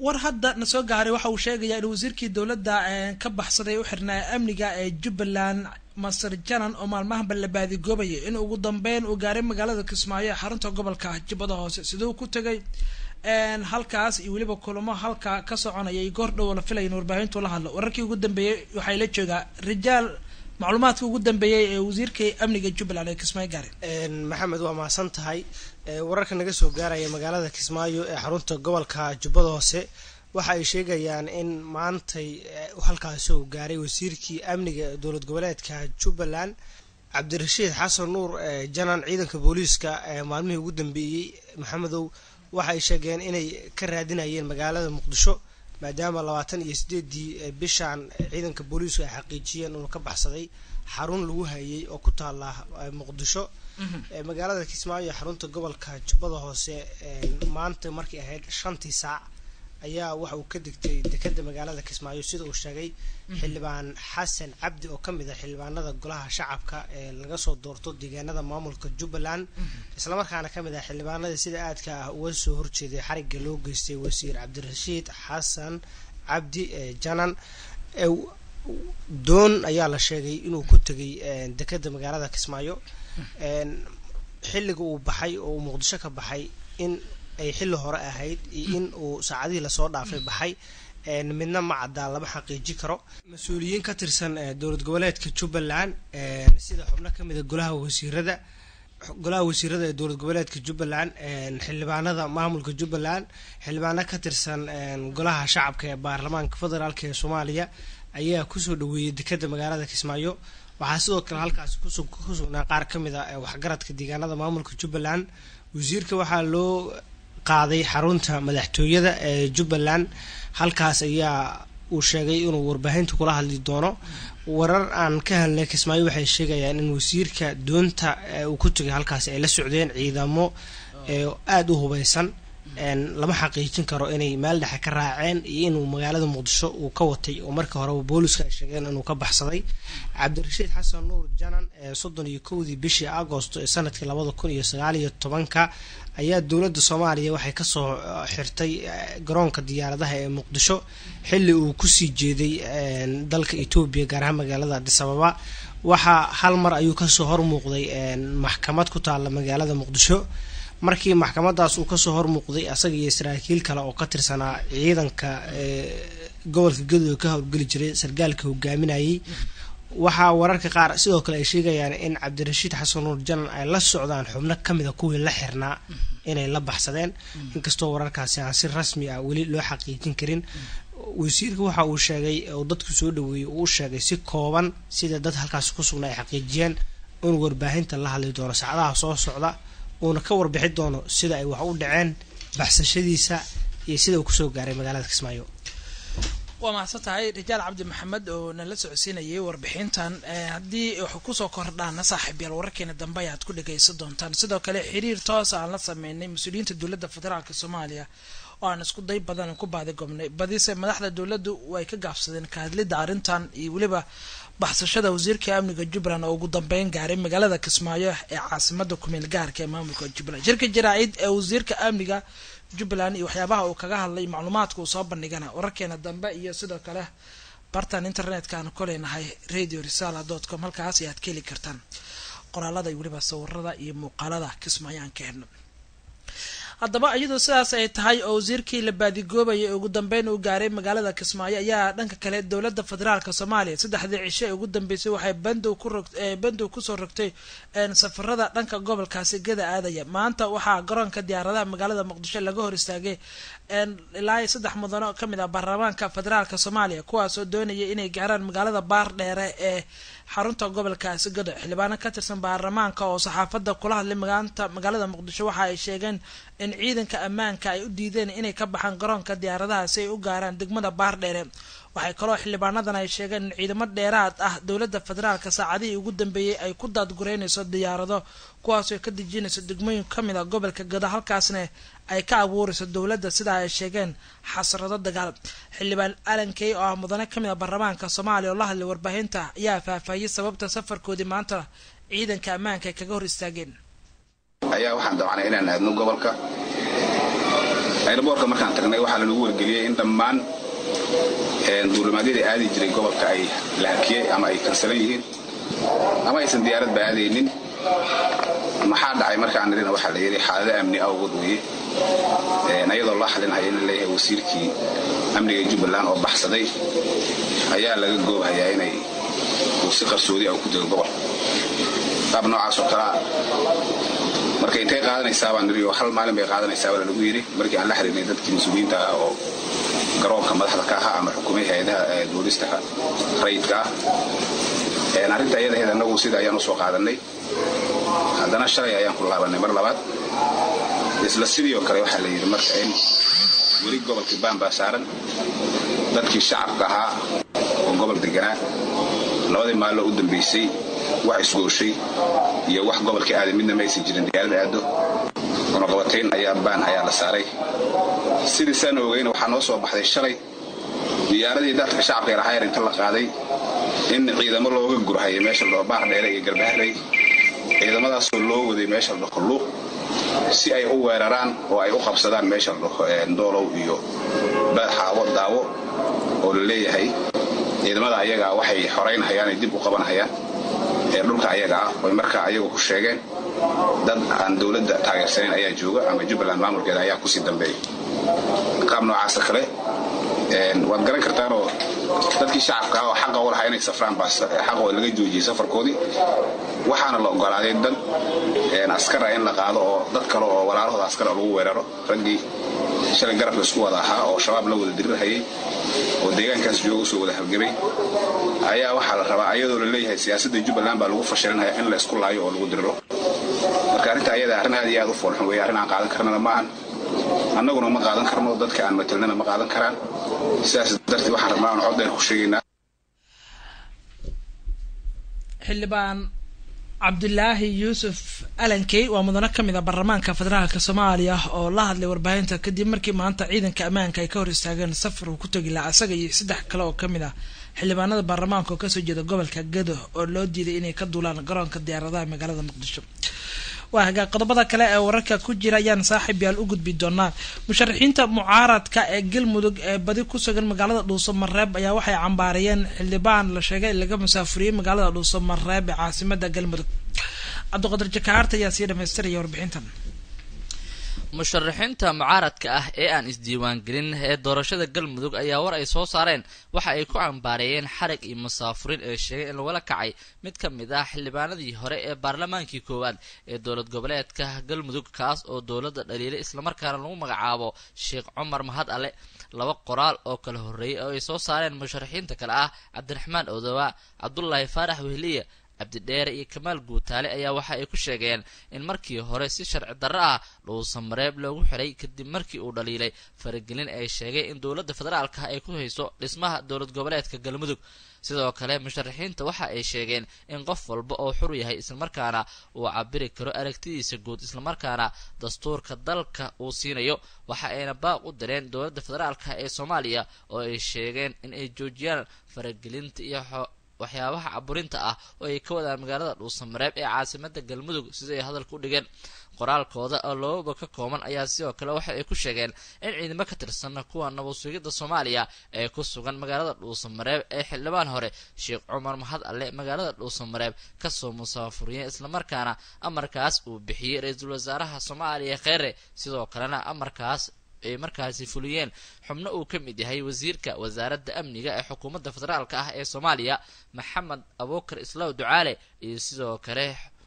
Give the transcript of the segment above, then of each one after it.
war hadda na soo gaaray waxa uu sheegayaa in wasiirkii dowladda ka baxsaday u xirnaa amniga ee jubbaland master janan oo maalmahanba la baadigoobayay in ugu dambeyn uu gaaray magaalada kismaayo ee xarunta gobolka jubbada hoose siduu ku tegay halkaas iyo weliba kulamo halka ka soconayay goor dhow la filaya in warbaahintu la hadlo wararkii ugu dambeeyey waxay la joogaa rijaal macluumaadka ugu dambeeyey ee wasiirka amniga jubbaland ee kismaayo gaareen maxamed waa mahadsan tahay wararka naga soo gaaraya magaalada kismaayo ee xarunta gobolka jubbada hoose waxa ay sheegayaan in maantay halkaasi uu gaaray wasiirkii amniga dowlad goboleedka jubbaland cabdirashiid xasan nuur janan ciidanka booliiska maalmihii ugu dambeeyey maxamedow waxa ay sheegeen inay ka raadinayeen magaalada muqdisho maadaama labaatan iyo sideedii bishan ciidanka booliisku ay xaqiijiyeen inuu ka baxsaday xarun lagu hayay oo ku taala muqdisho magaalada kismaayo ee xarunta gobolka jubbada hoose maanta markay ahayd shantii saac ayaa waxa uu ka degtay dekeda magaalada kismaayo sida uu sheegay xildhibaan xasan cabdi oo kamid ah xildhibaanada golaha shacabka ee laga soo doorto deegaanada maamulka jubbaland islamarkaana kamid ah xildhibaanada sida aadka ah uga soo horjeeday xariga loo geystay wasiir cabdirashiid xasan cabdi janan doon ayaa la sheegay inuu ku tegay dekeda magaalada kismaayo xilliga uu baxay oo uu muqdisho ka baxay in ay xilli hore ahayd iyo in uu saacadihii lasoo dhaafay baxay midna ma caddaa lama xaqiiji karo mas-uuliyiin ka tirsan dowlad goboleedka jubbaland sida xubno kamid a golaha wasiirada golaha wasiirada ee dowlad goboleedka jubbaland xildhibaanada maamulka jubbaland xildhibaano ka tirsan golaha shacabka ee baarlamaanka federaalk ee soomaaliya ayaa kusoo dhaweeyay dekeda magaalada kismaayo waxaa sidoo kale halkaasi ku sugnaa qaar kamid a waxgaradka deegaanada maamulka jubbaland wasiirka waxaa loo qaaday xarunta madaxtooyada ee jubbaland halkaas ayaa uu sheegay inuu warbaahinta kula hadli doono warar aan ka helnay kismaayo waxay sheegayaan in wasiirka doonta uu ku tegay halkaas ay la socdeen ciidamo aada u hubeysan lama xaqiijin karo inay meel dhexe ka raaceen iyo inuu magaalada muqdisho uu ka watay oo markii horeba booliska ay sheegeen inuu ka baxsaday cabdirashiid xasan nuur janan ee soddon iyo kowdii bishii agosto ee sanadkii labada kun iyo sagaal iyo tobanka ayaa dowladda soomaaliya waxay kasoo xirtay garoonka diyaaradaha ee muqdisho xilli uu kusii jeeday dalka etoobiya gaar ahaan magaalada adisababa waxaa hal mar ayuu kasoo hormuuqday maxkamad ku taala magaalada muqdisho markii maxkamadaas uu kasoo hormuuqday asaga iyo saraakiil kale oo ka tirsanaa ciidanka gobolka gadowe ka howlgeli jiray sargaalka hogaaminayay waxaa wararka qaar sidoo kale ay sheegayaan in cabdirashiid xasan nuur janan ay la socdaan xubno kamid a kuwii la xirnaa inay la baxsadeen inkastoo wararkaasi aan si rasmi ah weli loo xaqiijin karin wasiirka waxa uu sheegay oo dadku soo dhaweeyey uu sheegay si kooban sida dad halkaasi ku sugnaa ay xaqiijiyeen inuu warbaahinta la hadli doono saacadaha soo socda uuna ka warbixi doono sida ay wax u dhaceen baxsashadiisa iyo sida uu kusoo gaaray magaalada kismaayo waa mahadsan tahay rijaal cabdi maxamed oo nala socodsiinayay warbixintan haddii wax kusoo kordhaana saaxiib yaal wararkeena dambe ayaad ku dhagaysan doontaan sidoo kale xiriir toos aan la sameynay mas-uuliyiinta dowladda federaalk soomaaliya oo aan isku day badan ku baadigobnay badise madaxda dowladdu way ka gaabsadeen ka hadlidda arrintan iyo weliba baxsashada wasiirka amniga jubbaland oo ugu dambeyn gaaray magaalada kismaayo ee caasimada kumeel gaarka ee maamulka jubbaland shirka jaraacid ee wasiirka amniga jubbaland iyo waxyaabaha uu kaga hadlay macluumaadka uu soo bandhigana wararkeena dambe iyo sidoo kale bartan internetka aan ku leenahay radio risala dot com halkaas ayaad ka heli kartaan qoraalada iyo weliba sawirada iyo muuqaalada kismaayo aan ka helno haddaba iyadoo sidaas ay tahay oo wasiirkii la baadigoobayay ugu dambeyn uu gaaray magaalada kismaayo ayaa dhanka kale dowladda federaalka soomaaliya saddexdii cisho ee ugu dambeysay waxay bandow ku rog bandow kusoo rogtay safarada dhanka gobolkaasi gada aadaya maanta waxaa garoonka diyaaradaha magaalada muqdisho laga hor istaagay ilaa saddex mudano kamid ah baarlamaanka federaalka soomaaliya kuwaasoo doonaya inay gaaraan magaalada baar dheere ee xarunta gobolkaasi gado xildhibaano ka tirsan baarlamaanka oo saxaafadda kula hadlay magaanta magaalada muqdisho waxa ay sheegeen in ciidanka ammaanka ay u diideen inay ka baxaan garoonka diyaaradaha si ay u gaaraan degmada baar dheere waxay kaloo xildhibaanadan ay sheegeen in ciidamo dheeraad ah dowladda federaalka saacadihii ugu dambeeyey ay ku daadgureynayso diyaarado kuwaasoo ka dejinayso degmooyin kamid a gobolka gado halkaasna ay ka abuurayso dowladda sidaa ay sheegeen xasrado dagaal xildhibaan alankey oo ah mudane kamid a baarlamaanka soomaaliya oo la hadlay warbaahinta ayaa faahfaahiyey sababta safarkoodii maanta ciidanka ammaanka ay kaga hor istaageen ayaa waxaan dabcnay inaan aadno gobolka airboortka markaan tagnay waxaa lanagu wargeliyey in dhammaan duulimaadyadii aadi jiray gobolka ay la hakiyey ama ay kansalan yihiin ama aysan diyaaradba aadaynin maxaa dhacay markaan nirina waxaa la yidhi xaalado amni awgood weye ayadoo loo xalinhaya in leeyahay wasiirkii amniga jubbaland oo baxsaday ayaa laga goobhayaa inay uu si qarsoodi ah ku dego gobolka qaab noocaasoo kalea marka intay qaadanaysaa baan niri oo hal maalin bay qaadanaysaa baa lanagu yidhi markii aan la xiriirnay dadkii mas-uuliyiinta ah oo garoonka madaxda ka ahaa ama xukumay hay-adaha duulista rayidka ah arrinta ayadaheed annagu sida ayaan usoo qaadanay haddana shalay ayaan ku laabanay mar labaad isla sidii oo kale waxaa la yidhi marka in weli gobolkii baanbaa saaran dadkii shacabka ahaa oo gobol deganaa labadii maaloo u dambaysay wax isgooshay iyo wax gobolka aaday midna ma aysan jirin diyaarada aado cunaqabatayn ayaa baan ayaa la saaray sidii saan ogeyna waxaa noo soo baxday shalay diyaaradii dadka shacabka lahaayar inta la qaaday in ciidamo looga gurhaya meesha ladhaho baar dheere iyo garbaharey ciidamadaasoo loo waday meesha ladhaho luuq si ay u weeraraan oo ay u qabsadaan meesha ladhaho doolow iyo xaawo daawo oo la leeyahay ciidamada ayagaa waxay xoraynhayaan ay dib u qabanhayaan ee dhulka ayaga ah oy markaa ayagu ku sheegeen dad aan dowladda taageersanayn ayaa jooga ama jubbaland maamulkeeda ayaa kusii dambeeya qaab noocaasa kale waad garan kartaanoo dadkii shacabka ah oo xaqa u lahaa inay safraan baa xaqooda laga joojiyey safarkoodii waxaana la ogolaaday dad askara in la qaado oo dad kale oo walaalahooda askara lagu weeraro raggii shalay garabka isku wada ahaa oo shabaab la wada dirirhayay oo deegaankaas jooga usoo wada halgamay ayaa waxaa la rabaa ayadoo la leeyahay siyaasadda jubbaland baa lagu fashilinaya in la isku laayo oo lagu diriro marka arrinta ayada arrin aad iyo aad u foolxun weeye arrin aan qaadan karnana maahan annaguna ma qaadan karno dadka aan matelnana ma qaadan karaan sidaas darteed waxaan rabnaa aan cod dheer ku sheegaynaa xildhibaan cabdulaahi yuusuf alankey waa mudano ka mid a baarlamaanka federaalka soomaaliya oo la hadlay warbaahinta kadib markii maanta ciidanka ammaanka ay ka hor istaageen safar uu ku tegi lahaa isaga iyo saddex kale oo kamid ah xildhibaanada baarlamaanka oo kasoo jeeda gobolka gado oo loo diiday inay ka duulaan garoonka diyaaradaha magaalada muqdisho waa hagaag qodobada kale ee wararka ku jira ayaan saaxiib yaal u gudbi doonaa musharaxiinta mucaaradka ee galmudug ee badi ku sugan magaalada dhuuso mareeb ayaa waxay cambaariyeen xildhibaan la sheegay laga musaafuriyey magaalada dhuuso mareeb ee caasimada galmudug cabdiqadir jakaarta ayaa sii dhamaystiraya warbixintan musharaxiinta mucaaradka ah ee aan isdiiwaangelin ee doorashada galmudug ayaa war ay soo saareen waxa ay ku cambaareeyeen xarig iyo musaafurin ee sheegay in lagula kacay mid ka mid ah xildhibaanadii hore ee baarlamaankii koowaad ee dowlad goboleedka galmudug kaas oo dowladda dhaliilay islamarkaana lagu magacaabo sheekh cumar mahad ale laba qoraal oo kala horreeyay oo ay soo saareen musharaxiinta kale ah cabdiraxmaan odowa cabdulaahi faarax wehliye cabdidheere iyo kamaal guutaale ayaa waxa ay ku sheegeen in markii hore si sharci darro ah dhuusa mareeb loogu xiray kadib markii uu dhaliilay faragelin ay sheegay in dowladda federaalka ay ku hayso dhismaha dowlad goboleedka galmudug sidoo kale musharaxiinta waxa ay sheegeen in qof walba oo xur yahay islamarkaana uu cabiri karo aragtidiisa guud islamarkaana dastuurka dalka uu siinayo waxa ayna baaq u direen dowladda federaalka ee soomaaliya oo ay sheegeen in ay joojiyaan faragelinta iyo waxyaabaha caburinta ah oo ay ka wadaan magaalada dhuusamareeb ee caasimada galmudug sida ay hadalka u dhigeen qoraalkooda oo lababa ka kooban ayaa sidoo kale waxa ay ku sheegeen in ciidamo ka tirsan kuwa nabadsugidda soomaaliya ee ku sugan magaalada dhuusamareeb ee xildhibaan hore sheekh cumar mahad alle magaalada dhuusamareeb kasoo musaafuriyeen islamarkaana amarkaas uu bixiyey ra-iisul wasaaraha soomaaliya kheere sidoo kalena amarkaas ay markaasi fuliyeen xubno uu ka mid yahay wasiirka wasaaradda amniga ee xukuumadda federaalka ah ee soomaaliya maxamed abuukar islaaw ducaale iyo sidoo kale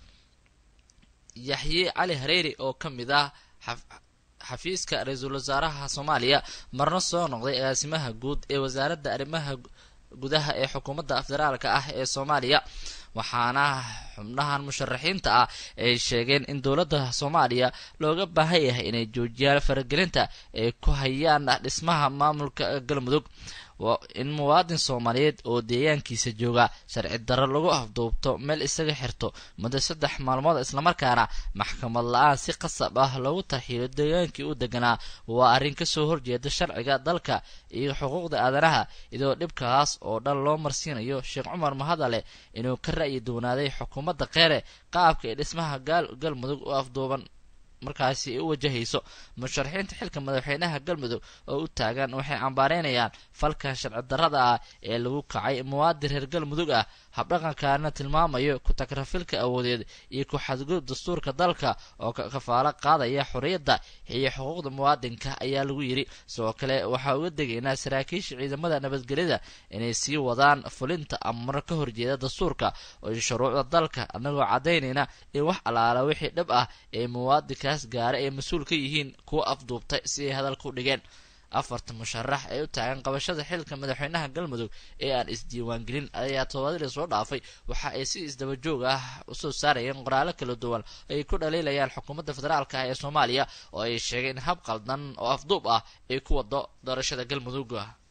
yaxye cali hareeri oo ka mid ah xafiiska ra-iisul wasaaraha soomaaliya marna soo noqday agaasimaha guud ee wasaaradda arrimaha gudaha ee xukuumadda federaalka ah ee soomaaliya waxaana xubnahan musharaxiinta ah ay sheegeen in dowladda soomaaliya looga baahan yahay inay joojiyaan faragelinta ay ku hayaan dhismaha maamulka galmudug in muwaadin soomaaliyeed oo deegaankiisa jooga sharci darro lagu afduubto meel isaga xirto muddo saddex maalmood islamarkaana maxkamad la-aan si qasab ah loogu tarxiilo deegaankii u deganaa waa arrin kasoo horjeeda sharciga dalka iyo xuquuqda aadanaha idoo dhibkaas oo dhan loo marsiinayo sheekh cumar mahadale inuu ka ra'yi doonaaday xukuumadda kheere qaabka ee dhismaha galmudug u afduuban markaasi ay u wajahayso musharaxiinta xilka madaxweynaha galmudug oo u taagan waxay cambaareynayaan falka sharci darrada ah ee lagu kacay muwaadin reer galmudug ah habdhaqankaana tilmaamayo ku-tagrafilka awoodeed iyo ku-xadgudub dastuurka dalka oo kafaalo qaadaya xorriyadda iyo xuquuqda muwaadinka ayaa lagu yidhi sidoo kale waxaa uga degaynaa saraakiisha ciidamada nabadgelyada inay sii wadaan fulinta amar ka horjeeda dastuurka iyo shuruucda dalka annagoo caddaynayna in wax allaala wixii dhab ah ee muwaadinkaas gaara ay mas-uul ka yihiin kuwa afduubtay si ay hadalka u dhigeen afarta musharax ee u taagan qabashada xilka madaxweynaha galmudug ee aan isdiiwaangelin ayaa toobadii soo dhaafay waxa ay si isdaba joog ah usoo saarayeen qoraalo kala duwan ay ku dhaliilayaan xukuumadda federaalka ah ee soomaaliya oo ay sheegeen hab qaldan oo afduub ah ay ku wado doorashada galmudug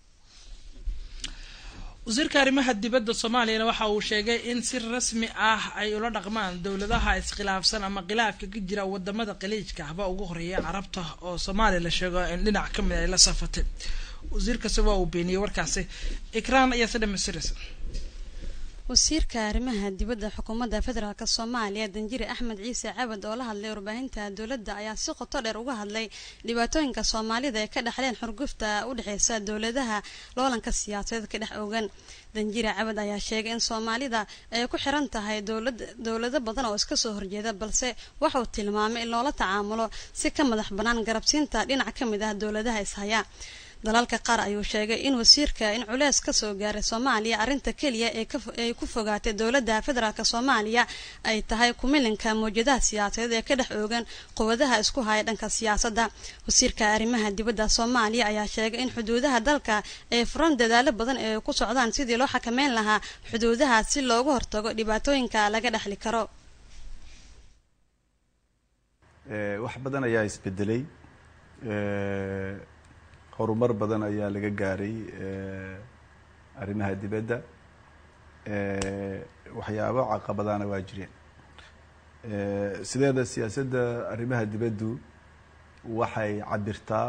wasiirka arrimaha dibadda soomaaliyana waxa uu sheegay in si rasmi ah ay ula dhaqmaan dowladaha iskhilaafsan ama khilaafka ka jira wadamada qaliijka haba ugu horeeya carabta oo soomaaliya la sheego in dhinac ka mid ay la safatay wasiirkasi waa uu beeniyey warkaasi ikraan ayaa si dhamaystiraysa wasiirka arrimaha dibadda xukuumadda federaalk soomaaliya danjire axmed ciise cabad oo la hadlay warbaahinta dowladda ayaa si qoto dheer uga hadlay dhibaatooyinka soomaalida ee ka dhexleen xurgufta u dhexeysa dowladaha loolanka siyaasadeed ka dhex ogan danjire cabad ayaa sheegay in soomaalida ay ku xiran tahay dowlado badan oo iska soo horjeeda balse waxauu tilmaamay in loola tacaamulo si ka madax bannaan garabsiinta dhinac ka mid ah dowladaha ishaya dalalka qaar ayuu sheegay in wasiirka in culeys kasoo gaaray soomaaliya arrinta keliya ay ku fogaatay dowladda federaalk soomaaliya ay tahay kumilinka mawjadaha siyaasadeed ee ka dhex oogan quwadaha isku haya dhanka siyaasadda wasiirka arrimaha dibadda soomaaliya ayaa sheegay in xuduudaha dalka ay furan dadaalo badan ee ku socdaan sidii loo xakameyn lahaa xuduudaha si looga hortago dhibaatooyinka laga dhexli karo wax badan ayaa isbedelay horumar badan ayaa laga gaaray arrimaha dibadda waxyaabo caqabadaana waa jireen sideeda siyaasadda arrimaha dibaddu waxay cabirtaa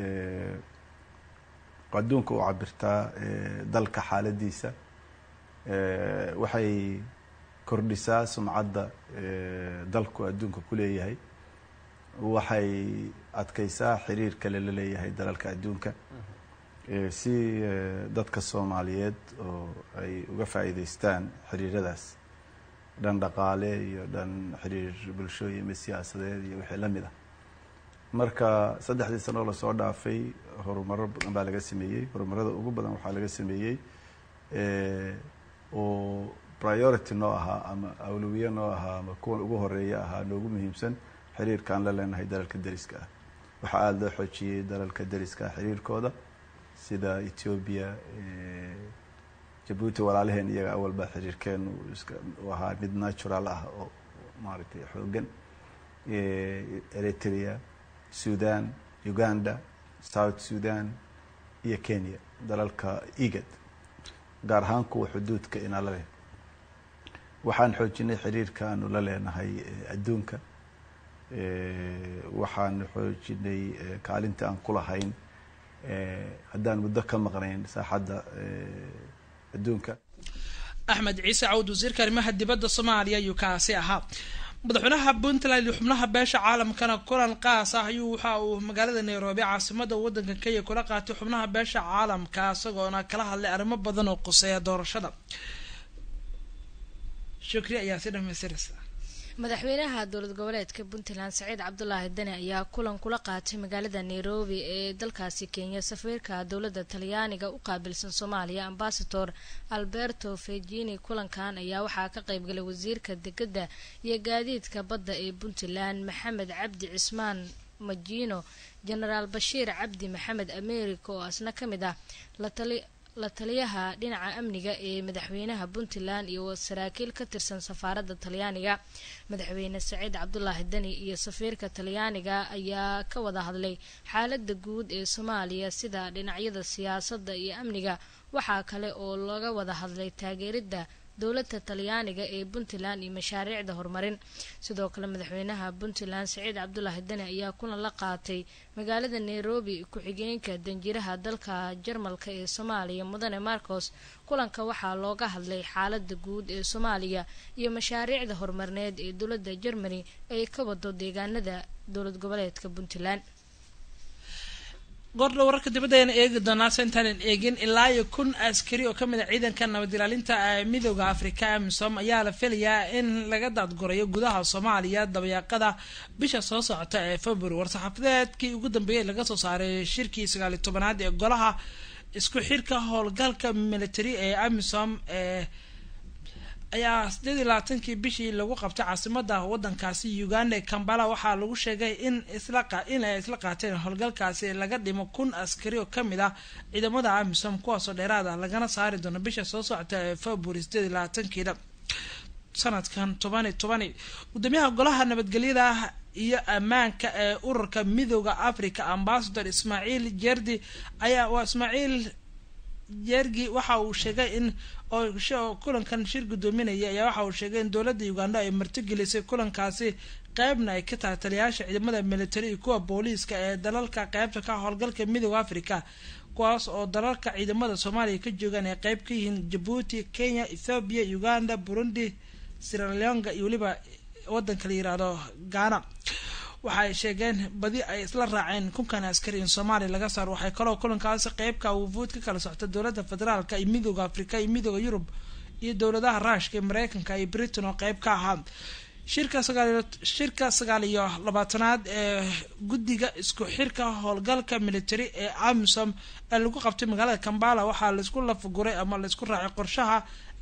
adduunka u cabirtaa dalka xaaladiisa waxay kordhisaa sumcadda dalku adduunka ku leeyahay waxay adkeysaa xiriirka lala leeyahay dalalka adduunka si dadka soomaaliyeed oo ay uga faa'iideystaan xiriiradaas dhan dhaqaale iyo dhan xiriir bulsho iyo mid siyaasadeed iyo wixii la mid ah marka saddexdii sano oo lasoo dhaafay horumaro badan baa laga sameeyey horumarada ugu badan waxaa laga sameeyey oo priority noo ahaa ama awlowiye noo ahaa ama kuwan ugu horeeya ahaa noogu muhiimsan xiriirkaan la leenahay dalalka deriska ah waxaa aada loo xoojiyey dalalka deriska ah xiriirkooda sida ethoobia jabuuti walaalaheen iyaga awalba xiriirkeenu iska u ahaa mid natural ah oo maaragtay xoogan eritrea sudan uganda south sudan iyo kenya dalalka egad gaar ahaan kuwa xuduudka inala leh waxaan xoojinay xiriirka aanu la leenahay adduunka waxaan xoojinay kaalinta aan ku lahayn haddaan muddo ka maqnayn saaxadda adduunka axmed ciise cawd wasiirka arrimaha dibadda soomaaliya ayuu kaasi ahaa madaxweynaha puntland iyo xubnaha beesha caalamkana kulan qaas ah ayuu waxa uu magaalada nairobi caasimada wadanka kenya kula qaatay xubnaha beesha caalamka isagoona kala hadlay arrimo badan oo quseeya doorashada shukri ayaa si dhamaystiraysa madaxweynaha dowlad goboleedka puntland saciid cabdulaahi dani ayaa kulan kula qaatay magaalada nairobi ee dalkaasi kenya safiirka dowladda talyaaniga u qaabilsan soomaaliya ambasador alberto fejini kulankan ayaa waxaa ka qeybgalay wasiirka degada iyo gaadiidka badda ee puntland maxamed cabdi cismaan majino genaraal bashiir cabdi maxamed america oo asna ka mid ah latali la taliyaha dhinaca amniga ee madaxweynaha puntland iyo saraakiil ka tirsan safaaradda talyaaniga madaxweyne saciid cabdulaahi dani iyo safiirka talyaaniga ayaa ka wada hadlay xaalada guud ee soomaaliya sida dhinacyada siyaasadda iyo amniga waxaa kale oo laga wada hadlay taageeridda dowladda talyaaniga ee puntland iyo mashaariicda horumarin sidoo kale madaxweynaha puntland saciid cabdulaahi dani ayaa kulan la qaatay magaalada nairobi ku-xigeenka danjiraha dalka jarmalka ee soomaaliya mudane marcos kulanka waxaa looga hadlay xaalada guud ee soomaaliya iyo mashaariicda horumarineed ee dowladda germany ay ka wado deegaanada dowlad goboleedka puntland goordha wararka dibadda ayaan eegi doonaa se intaanan eegin ilaa iyo kun askari oo kamid a ciidanka nabad ilaalinta midooda afrika amisom ayaa la filayaa in laga daadgurayo gudaha soomaaliya dabayaaqada bisha soo socota ee february war-saxaafadeedkii ugu dambeeyay laga soo saaray shirkii sagaaliyo tobanaad ee golaha isku xirka howlgalka military ee amisom ee ayaa sideed iyo labaatankii bishii lagu qabtay caasimada wadankaasi uganda ee kambala waxaa lagu sheegay in isla in ay isla qaateen howlgalkaasi laga dhimo kun askari oo kamid ah ciidamada amisom kuwaasoo dheeraad ah lagana saari doono bisha soo socota ee february sideed iyo labaatankiina sanadkan tobani tobani gudoomiyaha golaha nabadgelyada iyo ammaanka ee ururka midooda africa ambasador ismaaciil jerdi ayaa waa ismaaciil jergi waxa uu sheegay in oo kulankan shir gudoominaya ayaa waxa uu sheegay in dowladda uganda ay martigelisay kulankaasi qeybna ay ka tahay taliyayaasha ciidamada military iyo kuwa booliiska ee dalalka qeybta ka howlgalka midooda africa kuwaas oo dalalka ciidamada soomaaliya ka joogaan ay qeyb ka yihiin jabuuti kenya ethoobiya uganda burundi siraleonga iyo weliba wadanka la yiraahdo ghana waxa ay sheegeen badi ay isla raaceen kunkan askari in soomaaliya laga saaro waxay kaloo kulankaasi qeybka wufuud ka kala socta dowladda federaalka iyo midooda afrika iyo midooda yurub iyo dowladaha ruushka iyo mareykanka iyo britain oo qeyb ka ahaa shirka sagaal shirka sagaal iyo labaatanaad ee guddiga isku xirka howlgalka military ee amisom ee lagu qabtay magaalada kambala waxaa laisku lafaguray ama laisku raacay qorshaha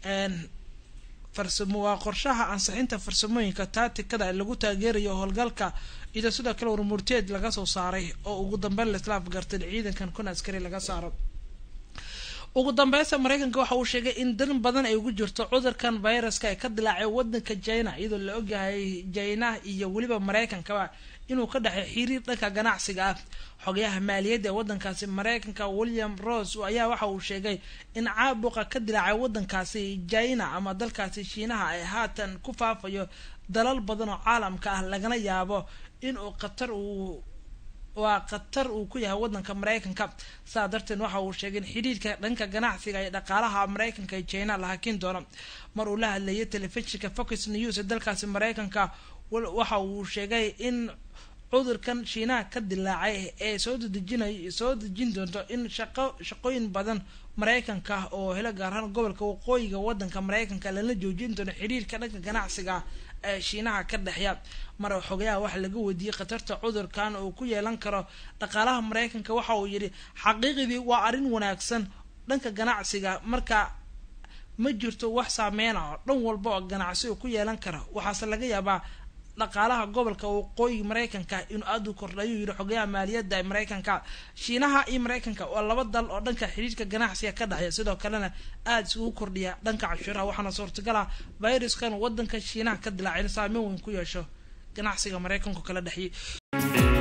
farsamo waa qorshaha ansixinta farsamooyinka taatikada lagu taageerayo howlgalka iyadoo sidoo kale warmurteed laga soo saaray oo ugu dambeyn laisla afgartay ciidankan kun askari laga saaro ugu dambeysta mareykanka waxa uu sheegay in dan badan ay ugu jirto cudurkan viruska ee ka dilaacay wadanka china iyadoo la ogyahay china iyo weliba mareykankaba inuu ka dhexay xiriir dhanka ganacsiga ah xogayaha maaliyadda ee wadankaasi mareykanka william rose ayaa waxa uu sheegay in caabuqa ka dilaacay wadankaasi china ama dalkaasi shiinaha ay haatan ku faafayo dalal badan oo caalamka ah lagana yaabo inuu khatar uu waa khatar uu ku yahay wadanka mareykanka saa darteed waxa uu sheegay in xidhiidhka dhanka ganacsiga iyo dhaqaalaha mareykanka iyo china la hakin doono mar uu la hadlayay telefishinka focus news ee dalkaasi mareykanka waxa uu sheegay in cudurkan shiinaha ka dilaacay ee soo dedejinay soo dejin doonto in shaqo shaqooyin badan mareykanka oo helo gaar ahaan gobolka waqooyiga wadanka mareykanka lala joojin doono xiriirka dhanka ganacsiga ee shiinaha ka dhexya mar xogayaha waxa laga weydiiyey khatarta cudurkan uu ku yeelan karo dhaqaalaha mareykanka waxa uu yidhi xaqiiqdii waa arrin wanaagsan dhanka ganacsiga marka ma jirto wax saameyn ah oo dhan walba oo ganacsi uu ku yeelan kara waxaase laga yaabaa dhaqaalaha gobolka waqooyi mareykanka inuu aada u kordha ayuu yihi xogayaha maaliyadda ee mareykanka shiinaha iyo mareykanka waa laba dal oo dhanka xiriirka ganacsiga ka dhexeya sidoo kalena aada isugu kordhiya dhanka cashuuraha waxaana suurtagal ah viruskan wadanka shiinaha ka dilaacay in saameyn weyn ku yeesho ganacsiga mareykanku kala dhexiyay